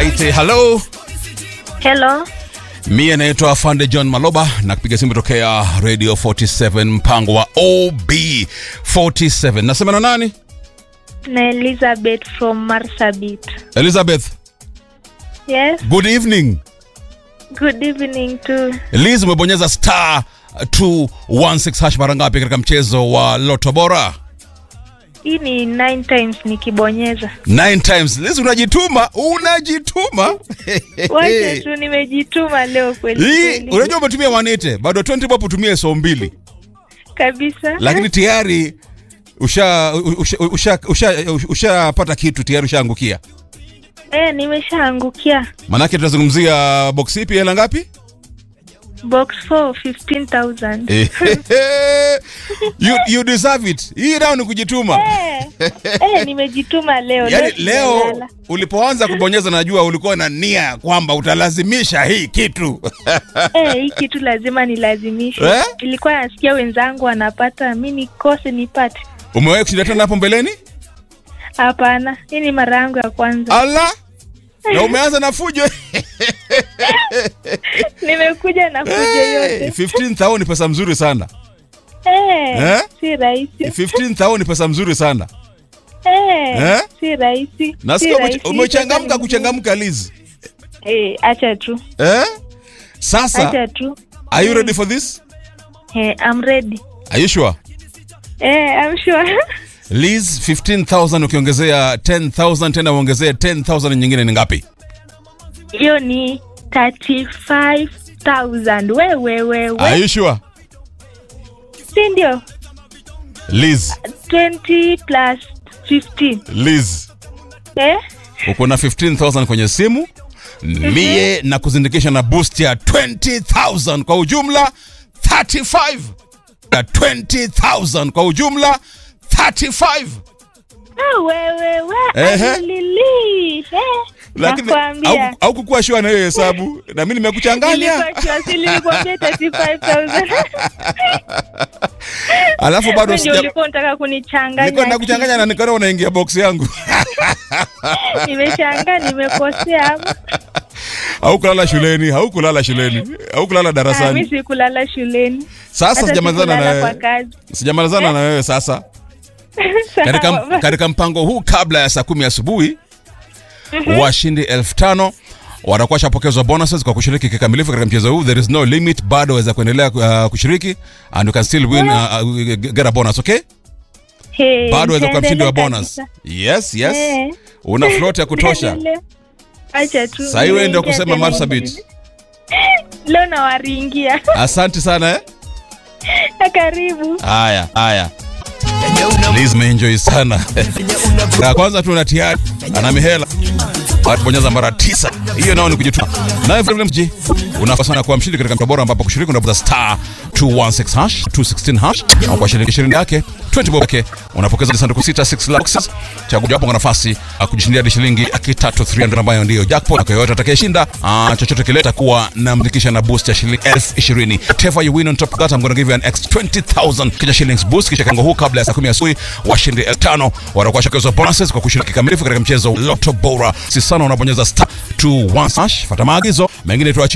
Aite, hello. Hello. Mie naitwa Afande John Maloba na kupiga simu tokea Radio 47 mpango wa OB47. Nasema na nani? Na Elizabeth from Marsabit. Elizabeth. Yes. Good evening. Good evening too. Liz, umebonyeza star 216 hash mara ngapi katika mchezo wa Lotto Bora? Hii ni nine times nikibonyeza. Nine times. Liz, unajituma, unajituma. Wacha tu nimejituma leo kweli Hii kweli. unajua umetumia 180 bado 20 bob utumie so mbili, Kabisa. lakini tayari usha usha usha usha ushapata kitu tayari ushaangukia. Eh, nimeshaangukia. Manake tunazungumzia box ipi, hela ngapi? Box 4 15,000. you, you deserve it. Hii nao ni kujituma. Eh, eh, nimejituma leo. Yaani leo sijalala. ulipoanza kubonyeza, najua ulikuwa na nia kwamba utalazimisha hii kitu Eh, hii kitu lazima nilazimishe. Eh? Nilikuwa nasikia wenzangu wanapata, mi nikose nipate. Umewahi kushinda tena hapo mbeleni? Hapana, hii ni mara yangu ya kwanza. Ala, na umeanza na fujo Nimekuja na kuja Hey, yote. 15,000 ni pesa mzuri sana. Eh, Eh? si rahisi. 15,000 ni pesa mzuri sana. Eh, Eh? si rahisi. Nasikia Si ume- rahisi. umechangamka kuchangamka Liz. Eh, acha tu. Eh? Sasa, Acha tu. are you ready for this? Eh, I'm ready. Are you sure? Eh, I'm sure. Liz, 15,000 ukiongezea 10,000 tena uongezee 10,000 nyingine ni ngapi? Hiyo ni 35,000. We we we Are we. you sure? Si ndio? Liz, 20 plus 15. Liz, Eh? uko na 15,000 kwenye simu. Mie na kuzindikisha na boost ya 20,000 kwa ujumla 35 na 20,000 kwa ujumla 35 Ah, we we we. Ehe. Alilili. Eh. lakini Nakwambia. au- haukukuwa shua na hiyo hesabu na mimi nimekuchanganya Nilikuwa kiwasili nilikwambia 35,000. alafu bado Wewe ndio sija ulikuwa unataka kunichanganya. nilikuwa nakuchanganya na nikaona unaingia box yangu Nimeshangaa nimekosea hapo. haukulala shuleni haukulala shuleni haukulala Ah, mi darasani sikulala shuleni. sasa Hata sijamalizana na sikulala kwa wewe kazi. sijamalizana na wewe sasa katika, Sawa. katika mpango huu kabla ya saa kumi asubuhi washindi elfu tano watakuwa shapokezwa bonuses kwa kushiriki kikamilifu katika mchezo huu there is no limit bado waweza kuendelea uh, kushiriki and you can still win uh, uh, get a bonus okay Hey, bado waweza kuwa mshindi wa nitaendelea bonus kabisa. yes yes Eh. una float ya kutosha Nitaendelea. Acha tu. sahii wewe ndio Nimeingia kusema tena marsabit hivi. Leo nawaringia. asante sana eh Karibu. haya haya Liz meenjoy sana ya kwanza tu na tiari ana mihela bonyeza mara tisa hiyo nao ni kujituma naye vile mji unafaa sana kuwa mshindi katika mtabora ambapo kushiriki unabonyeza star 216 hash 216 hash na kwa shilingi 20 yake 20 bob yake unapokeza sanduku sita 6 boxes chagua hapo kwa nafasi ya kujishindia hadi shilingi laki tatu 300 ambayo ndio jackpot kwa yoyote atakayeshinda ah, chochote kile takuwa namdikisha na boost ya shilingi elfu ishirini whatever you win on top of that I'm gonna give you an extra 20000 kisha shillings boost kisha kango huu kabla ya saa 10 asubuhi washindi elfu tano watakuwa shakezwa bonuses kwa kushiriki kikamilifu katika mchezo Lotto Bora si sana unabonyeza star 216 hash fuata maagizo mengine tuachi